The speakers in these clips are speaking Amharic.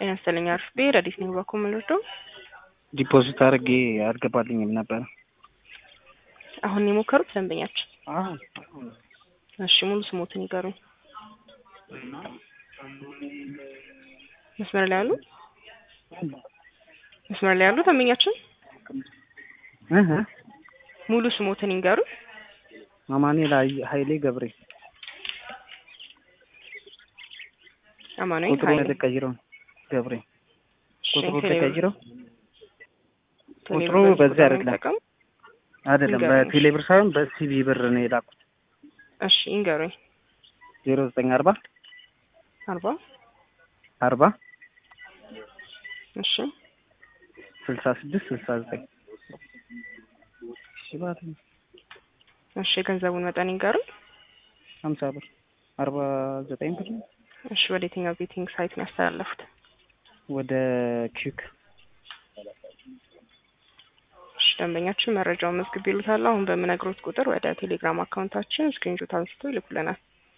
ጤና ይስጥልኝ አርፍዴ ረዲት ነኝ በኩል የምንወደው ዲፖዚት አድርጌ አልገባልኝም ነበር። አሁን የሞከሩት ደንበኛችን። አዎ እሺ ሙሉ ስሞትን ይገሩኝ። መስመር ላይ ያሉ መስመር ላይ ያሉ ደንበኛችን እህ ሙሉ ስሞትን ይንገሩ። አማኑኤል ሀይ- ሀይሌ ገብሬ አማኑኤል ቁጥሩ ሀይሌ ተቀይረው ገብሬ እሺ፣ ቁጥሩ ቴሌብር- ተቀይረው ቴሌብር ቁጥሩ በዚህ በዚህ ቁጥር ነው አይደለም። የሚጠቀሙ? አይደለም ንገረኝ። በቴሌ ብር ሳይሆን በሲቢ ብር ነው የላኩት። እሺ ይንገሩኝ። ዜሮ ዘጠኝ አርባ አርባ አርባ እሺ ስልሳ ስድስት ስልሳ ዘጠኝ ሽባት እሺ የገንዘቡን መጠን ይንገሩኝ። ሀምሳ ብር አርባ ዘጠኝ ብር ነው። እሺ ወደ የትኛው ቤቲንግ ሳይት ነው ያስተላለፉት? ወደ ኪክ እሺ ደንበኛችን መረጃውን መዝግብ ይሉታል። አሁን በምነግሮት ቁጥር ወደ ቴሌግራም አካውንታችን ስክሪንሾት አንስተው ይልኩልናል።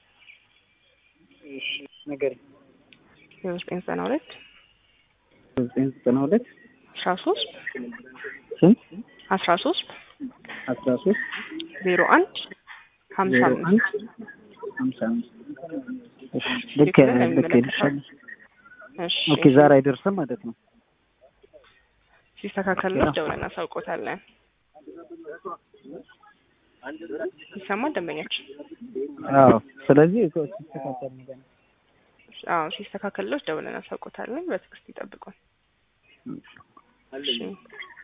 ነገር ዜሮ ዘጠኝ ዘጠና ሁለት ዘጠኝ ዘጠና ሁለት አስራ ሶስት ስንት አስራ ሶስት አስራ ሶስት ዜሮ አንድ ሀምሳ ዜሮ አምስት አንድ ሀምሳ አምስት እሺ፣ ልክ ልክ ይልሻል። እሺ ኦኬ ዛሬ አይደርስም ማለት ነው። ሲስተካከልለት ደውለን እናሳውቆታለን። ይሰማል ደንበኛችን? አዎ ስለዚህ እኮ ሲስተካከል ነገር ነው። አዎ ሲስተካከልለት ደውለን እናሳውቆታለን። በትዕግስት ይጠብቁን። እሺ